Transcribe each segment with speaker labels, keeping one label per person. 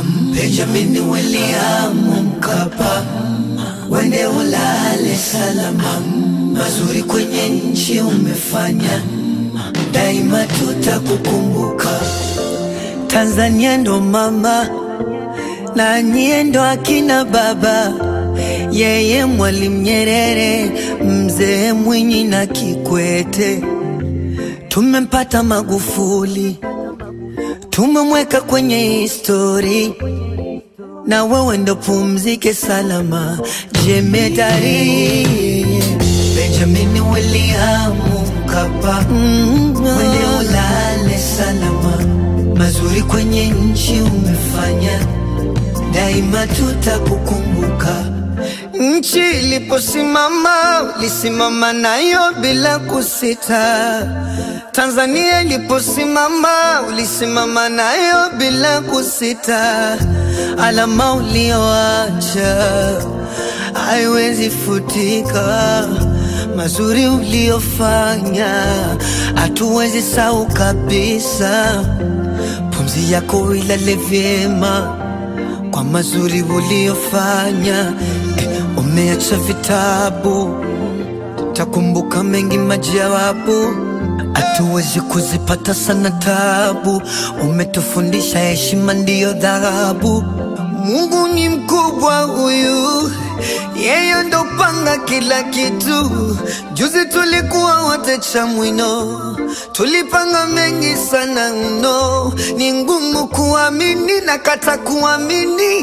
Speaker 1: Benjamin William Mkapa, wende ulale salama, mazuri kwenye nchi umefanya, daima tutakukumbuka. Tanzania ndo mama na nyie ndo akina baba, yeye Mwalimu Nyerere, mzee Mwinyi na Kikwete. Tumempata Magufuli, tumemweka kwenye histori, na wewe ndo pumzike salama, jemedari Benjamin William Mkapa, wende ulale salama, mazuri kwenye nchi umefanya, daima tutakukumbuka. Nchi iliposimama ulisimama nayo bila kusita. Tanzania iliposimama ulisimama nayo bila kusita. Alama ulioacha haiwezi futika, mazuri uliofanya hatuwezi sahau kabisa. Pumzi yako ilale vyema kwa mazuri uliofanya. Eh, umeacha vitabu, takumbuka mengi majawabu, hatuwezi kuzipata sana tabu. Umetufundisha heshima ndiyo dhahabu. Mungu ni mkubwa huyu, yeye ndo panga kila kitu. Juzi tulikuwa wote Chamwino, tulipanga mengi sana mno, ni ngumu kuamini na kata kuamini.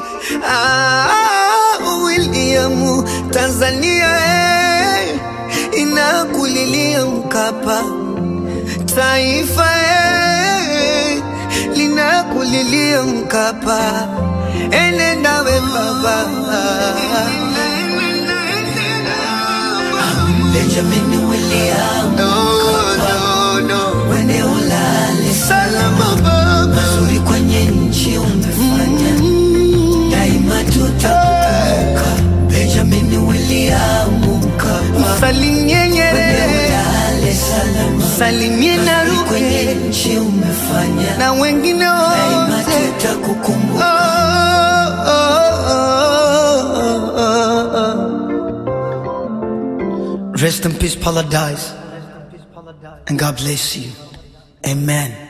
Speaker 1: Ah, William, Tanzania eh, inakulilia Mkapa, taifa eh, linakulilia Mkapa, enenda we baba Benjamin William Mkapa, wende ulale salama baba, mazuri kwenye nchi umefanya, daima tutakukumbuka. Benjamin William Mkapa,
Speaker 2: Salimie
Speaker 1: wende
Speaker 2: Nyerere,
Speaker 1: ulale salama,
Speaker 2: salimie
Speaker 1: mazuri kwenye
Speaker 2: Naruge
Speaker 1: nchi umefanya,
Speaker 2: na wengine
Speaker 1: daima
Speaker 2: wote.
Speaker 1: tutakukumbuka.
Speaker 2: Oh, oh, oh, oh, oh.
Speaker 1: Rest in peace, paradise, and God bless you. Amen.